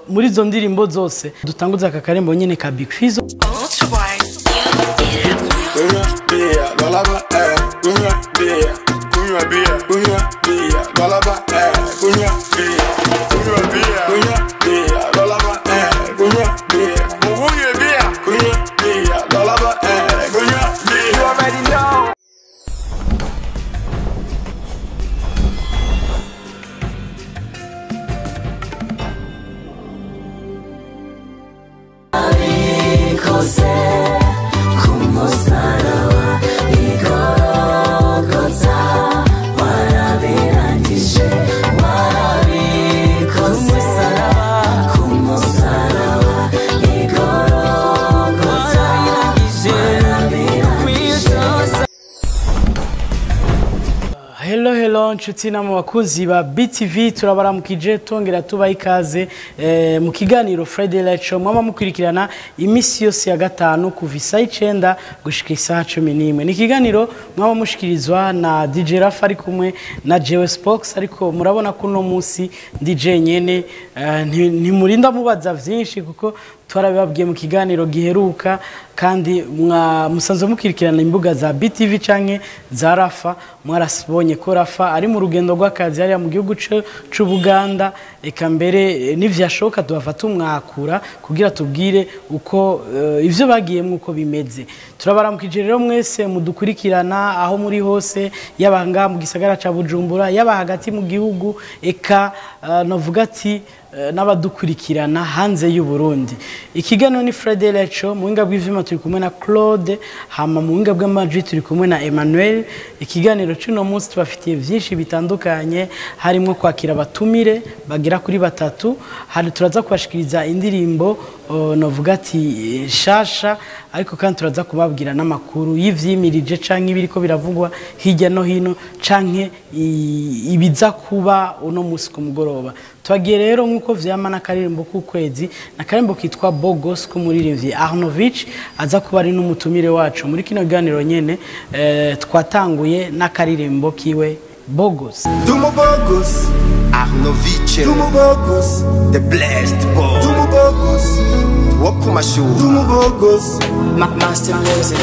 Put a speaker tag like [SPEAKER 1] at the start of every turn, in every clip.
[SPEAKER 1] muri izo ndirimbo zose dutanguza aka karembo nyine ka Big Fizzo
[SPEAKER 2] Kunywa bia, lalaba eh. Kunywa bia, kunywa bia, kunywa bia, lalaba eh. Kunywa bia, kunywa bia, kunywa bia, lalaba eh. Kunywa bia, muvuye bia, kunywa bia, lalaba eh. Kunywa bia. You already know.
[SPEAKER 3] ikoze ku musaraba igorogota warabirangije warabikoze ku musaraba igorogota warabirangije
[SPEAKER 1] Hello hello nshuti namwe bakunzi ba BTV turabaramukije tongera tubaha ikaze eh, mu kiganiro Friday Light Show mwama mukurikirana imisi yose ya gatanu kuva isaha icenda gushika isaha cumi n'imwe ni ikiganiro mwaba mushikirizwa na DJ Rafa ari kumwe na Jewe Spox ariko murabona ko uno munsi ndi jenyene eh, nti- ntimurinda mubaza vyinshi kuko twarabibabwiye mu kiganiro giheruka kandi mwa- musanzwe mukurikirana imbuga za BTV canke za Rafa mwarasibonye ko Rafa ari mu rugendo rw'akazi hariya mu gihugu c'u- c'Ubuganda eka mbere eh, nivyashoboka tubafata umwakura kugira tubwire uko eh, ivyo bagiyemwo uko bimeze turabaramukije rero mwese mudukurikirana aho muri hose yaba ngaha mu gisagara ca Bujumbura yaba hagati mu gihugu eka eh, novuga ati eh, n'abadukurikirana hanze y'u Burundi ikiganiro ni Friday Light Show mu buhinga bw'ivyuma turi kumwe na Claude hama mu buhinga bw'amajwi turi kumwe na Emmanuel ikiganiro c'uno munsi tubafitiye vyinshi bitandukanye harimo kwakira abatumire bagera kuri batatu hari turaza kubashikiriza indirimbo uh, novuga ati eh, shasha ariko kandi turaza kubabwira n'amakuru y'ivyimirije canke ibiriko biravugwa hirya no hino canke i- ibiza kuba uno munsi ku mugoroba twagiye rero nk'uko vyama n'akaririmbo k'ukwezi n'akaririmbo kitwa bogos k'umuririmbyi arnovich aza kuba ari n'umutumire wacu muri kino kiganiro nyene eh, twatanguye n'akaririmbo kiwe bogos
[SPEAKER 4] Dumo Bogus,
[SPEAKER 5] Arnovice,
[SPEAKER 4] Dumo Bogus,
[SPEAKER 5] the blessed boy,
[SPEAKER 4] Dumo Bogus,
[SPEAKER 5] Wokumashu,
[SPEAKER 4] Dumo Bogus.
[SPEAKER 3] Master Music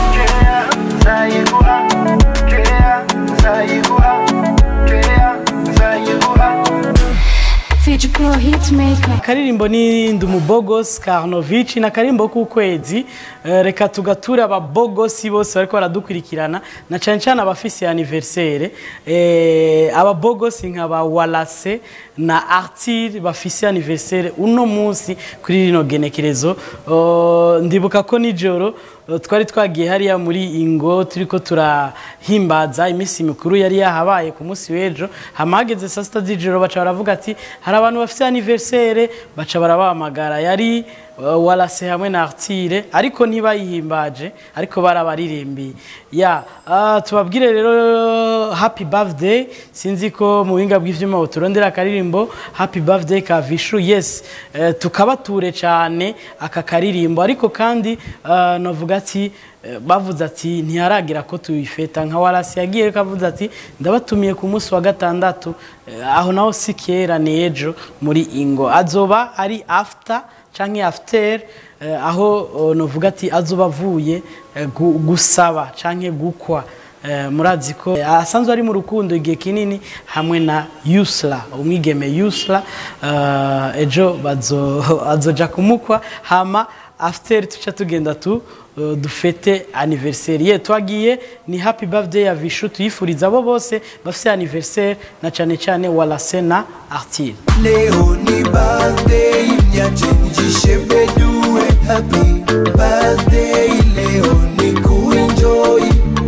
[SPEAKER 6] Fiji Pro Hitmaker.
[SPEAKER 1] akaririmbo ni ndumubogos ka arnovich n'akaririmbo k'ukwezi Eh, reka tugature ababogosi bose bariko baradukurikirana na cane cane abafise anniversaire eh, ababogosi nka ba walase na artir bafise anniversaire uno munsi kuri rino genekerezo Oh, ndibuka ko nijoro eh, twari twagiye hariya muri ingo turiko turahimbaza iminsi mikuru yari yahabaye ku munsi w'ejo hama hageze saa sita z'ijoro baca baravuga ati hari abantu bafite anniversaire baca barabahamagara yari uh, walase hamwe na artire ariko ntibayihimbaje ariko barabaririmbiye ya uh, tubabwire rero happy birthday sinzi ko mu buhinga bw'ivyuma turondera akaririmbo happy birthday ka vishu yes uh, tukabature cyane aka karirimbo ariko kandi uh, novuga ati eh, bavuze ati ntiharagira ko tuyifeta nka warasi yagiye ariko avuze ati ndabatumiye ku munsi wa gatandatu eh, aho naho si kera ni ejo muri ingo azoba ari after canke after eh, aho oh, novuga ati azoba avuye eh, gu- gusaba canke gukwa Eh, murazi ko eh, asanzwe ari mu rukundo igihe kinini hamwe na Yusla umwigeme Yusla eh, ejo bazo azoja kumukwa hama after tuca tugenda tu uh, dufete anniversaire ye twagiye ni happy birthday ya Vishu tuyifuriza abo bose bafite anniversaire na cane cane Walase na Artile
[SPEAKER 4] Leo ni birthday nyachenjishe bedue Happy birthday leo ni kuenjoy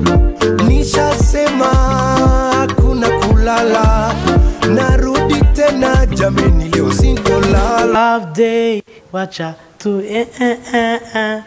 [SPEAKER 4] Nishasema hakuna kulala Narudi tena jameni leo sintolala
[SPEAKER 1] birthday wacha tu eh, eh, eh, eh.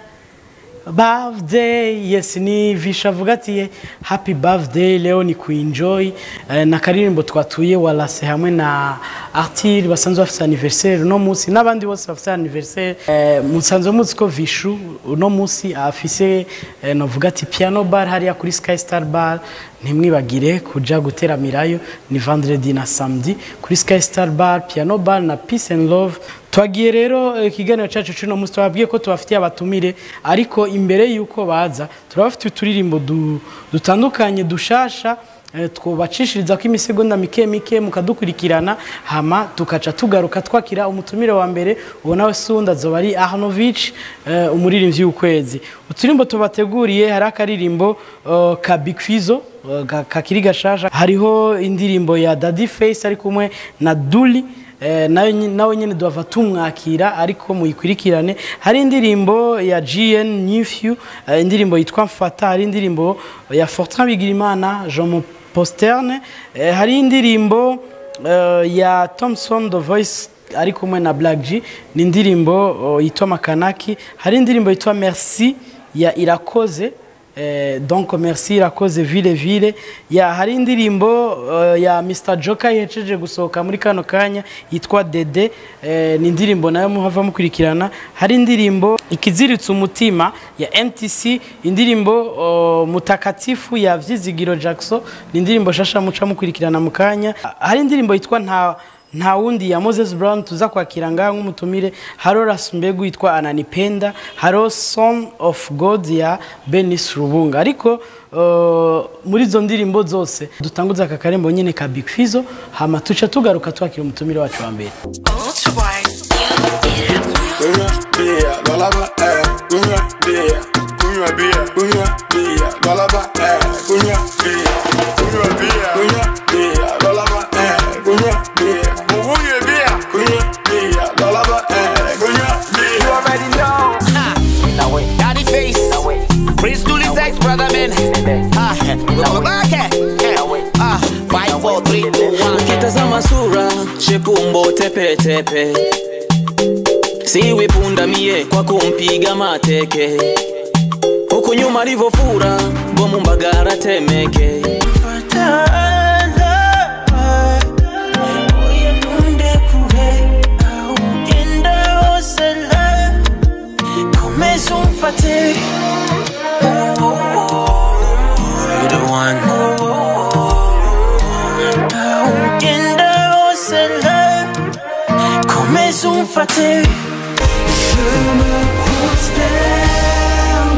[SPEAKER 1] birthday yes ni visha avuga ati happy birthday leo ni kuenjoy eh, na karirimbo twatuye walase hamwe na artire basanzwe bafite anniversaire uno munsi n'abandi bose bafite anniversaire eh, musanzwe muzi ko vishu uno munsi afise eh, novuga ati piano bar hariya kuri sky star bar ntimwibagire kuja guteramirayo ni vendredi na samedi kuri sky star bar piano bar na peace and love twagiye rero eh, ikiganiro cyacu cy'uno munsi twababwiye ko tubafitiye abatumire ariko imbere y'uko baza turabafitiye uturirimbo du- dutandukanye dushasha eh, twubacishiriza ko imisegonda mike mike mukadukurikirana hama tukaca tugaruka twakira umutumire wa mbere uwo nawe sundi azoba ari Arnovich eh, umuririmbyi w'ukwezi uturimbo tubateguriye hari akaririmbo eh, ka Big Fizzo eh, ka- kakiri gashasha hariho indirimbo ya Daddy Face ari kumwe na Duli Eh, nawe nyi- nawe nyine duhava tumwakira ariko muyikurikirane hari indirimbo ya GN Newfew eh, indirimbo yitwa Mfata hari indirimbo ya Fortran Bigirimana Jean Mo Posterne eh, hari indirimbo eh, ya Thompson The Voice ari kumwe na Black G ni indirimbo oh, yitwa Makanaki hari indirimbo yitwa Merci ya Irakoze Eh, donc merci irakoze vile vile ya hari indirimbo uh, ya Mr Joker yejeje gusohoka muri kano kanya yitwa Dede eh, ni indirimbo nayo muhava mukurikirana hari indirimbo ikiziritse umutima ya MTC indirimbo uh, mutakatifu ya Vyizigiro Jackson ni indirimbo shasha muca mukurikirana mu kanya hari indirimbo yitwa nta nta wundi ya Moses Brown tuza kwakira ngaha nk'umutumire haro Rasmbegu yitwa Ananipenda haro Son of God ya Benis Rubunga ariko uh, muri izo ndirimbo zose dutanguza aka karembo nyine ka Big Fizzo hama tuca tugaruka twakira umutumire wacu wa mbere
[SPEAKER 2] Kunywa bia, lalaba, eh. Kunywa bia, kunywa bia, kunywa bia, lalaba, eh. Kunywa bia, kunywa bia, kunywa bia, lalaba, eh. Kunywa bia, muguye bia, kunywa bia, lalaba, eh. Kunywa bia. You already know.
[SPEAKER 7] Daddy face. Prince Dooley's ex brother man. Ah, we go back. eh, eh. Ah, five, four, three, two, one.
[SPEAKER 3] Ukitazama sura shepumbo tepe tepe, siwi punda mie kwa kumpiga mateke, huku nyuma alivyofura bomu mbagara temeke. You're the one.
[SPEAKER 4] Je me prosterne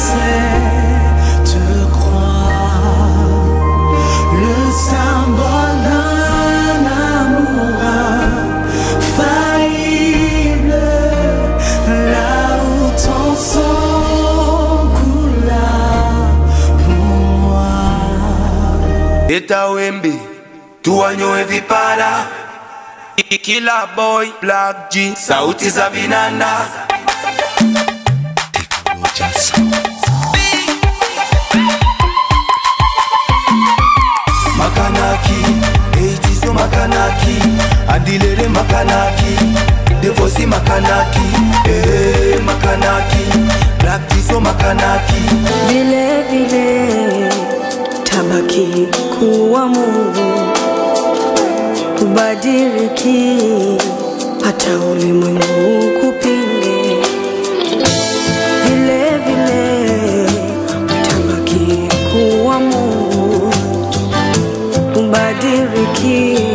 [SPEAKER 4] à te croire Le symbole d'un amour infaillible Là où ton sang coula pour moi
[SPEAKER 8] Eta wembe tuwanyoe vipara kila boy black G sauti za vinanda makanaki eitiso makanaki andilere makanaki devosi makanaki eh, makanaki black G so makanaki
[SPEAKER 9] vile vile tabaki kuwa Mungu, ubadiliki hata ulimwengu kupinge. Vile vile tabaki kuwa Mungu, ubadiliki